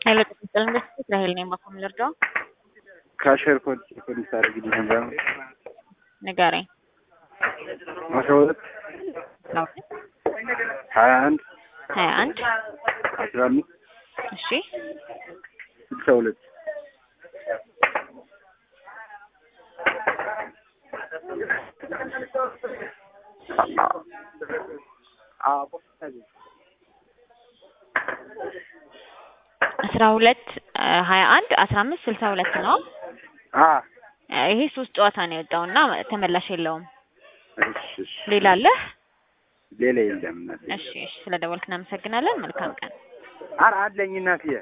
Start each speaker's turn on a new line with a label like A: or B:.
A: ኃይለ ቅጥል ኢንቨስትመንት ራሄል ነኝ። ባኮ ምልርዳው
B: ካሸር ኮድ ኮድ ታደርግልኝ ነበር
A: ንገረኝ።
B: አስራ ሁለት ሀያ አንድ
A: ሀያ አንድ
B: አስራ አምስት
A: እሺ
B: ስልሳ ሁለት
A: አስራ ሁለት ሀያ አንድ አስራ አምስት ስልሳ ሁለት ነው።
B: አ
A: ይሄ ሶስት ጨዋታ ነው የወጣው እና ተመላሽ የለውም።
B: እሺ እሺ
A: ሌላ አለህ?
B: ሌላ የለም እናቴ።
A: እሺ እሺ፣ ስለ ደወልክ እናመሰግናለን። መልካም ቀን።
B: ኧረ አለኝ እናትዬ